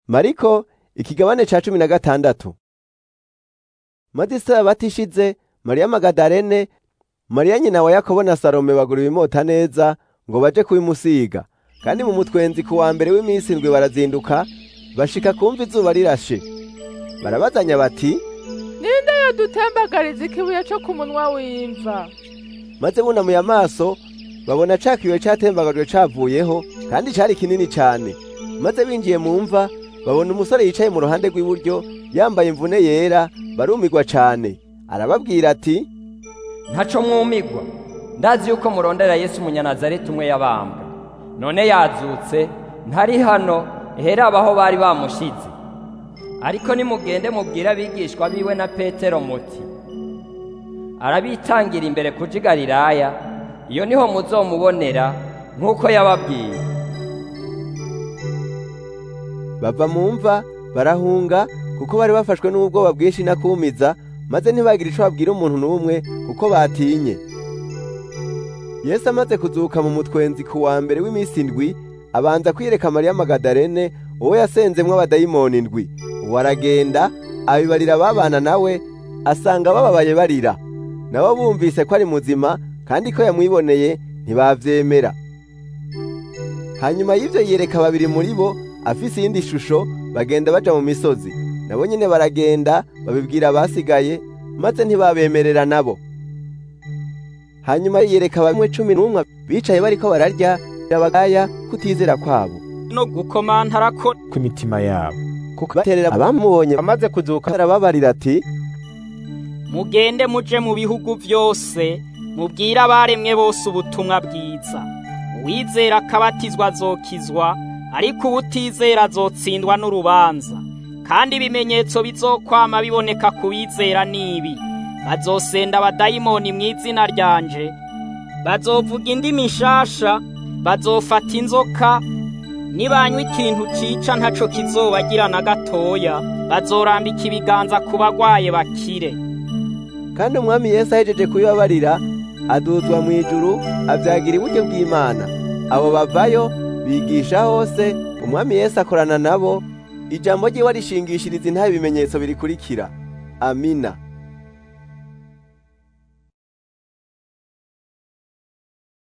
mariko ikigabane ca cumi na gatandatu maze isabato ishize mariya magadarene mariya nyina wa yakobo na salome bagura ibimota neza ngo baje kubimusiga kandi mu mutwenzi ku wa mbere w'iminsi indwi barazinduka bashika kumva izuba rirashe barabazanya bati ninde yodutembagariza ikibuye co ku munwa w'imva maze bunamuye amaso babona ca kibuye catembagajwe cavuyeho kandi cari kinini cane maze binjiye mu mva babona umusore yicaye mu ruhande rw'iburyo yambaye imvune yera barumirwa cane arababwira ati ntaco mwumigwa ndazi yuko murondera yesu umunyanazareti umwe yabambwe none yazutse ntari hano hera abaho bari bamushize ariko nimugende mubwire abigishwa biwe na petero muti arabitangira imbere kuja i galilaya iyo niho muzomubonera nk'uko yababwiye bava mu mva barahunga kuko bari bafashwe n'ubwoba bwinshi n'akumiza maze ntibagira ico babwira umuntu n'umwe kuko batinye yesu amaze kuzuka mu mutwenzi ku wa mbere w'iminsi indwi abanza kwiyereka mariya magadarene uwo yasenzemwo abadayimoni indwi uwo aragenda abibarira babana nawe asanga bababaye barira nabo bumvise ko ari muzima kandi ko yamwiboneye ntibavyemera hanyuma y'ivyo yiyereka babiri muri bo afise iyindi shusho bagenda baja mu misozi nabo nyene baragenda babibwira abasigaye maze ntibabemerera nabo hanyuma yiyereka bamwe cumi n'umwe bicaye bariko bararya abagaya kutizera kwabo no gukomantara ko ku mitima yabo kuko baterera abamubonye amaze kuzuka arababarira ati mugende muje mu bihugu vyose mubwire abaremwe bose ubutumwa bwiza uwizera akabatizwa azokizwa ariko ubutizera azotsindwa n'urubanza kandi ibimenyetso bizokwama biboneka ku bizera nibi bazosenda abadayimoni mu izina ryanje bazovuga indimi nshasha bazofata inzoka nibanywa ikintu cica ntaco kizobagira na gatoya bazorambika ibiganza ku bagwaye bakire kandi umwami yesu ahejeje kubibabarira aduzwa mu ijuru avyagira iburyo bw'imana abo bavayo bigisha hose umwami yesu akorana nabo ijambo ryiwe arishingishiriza intahe ibimenyetso birikurikira amina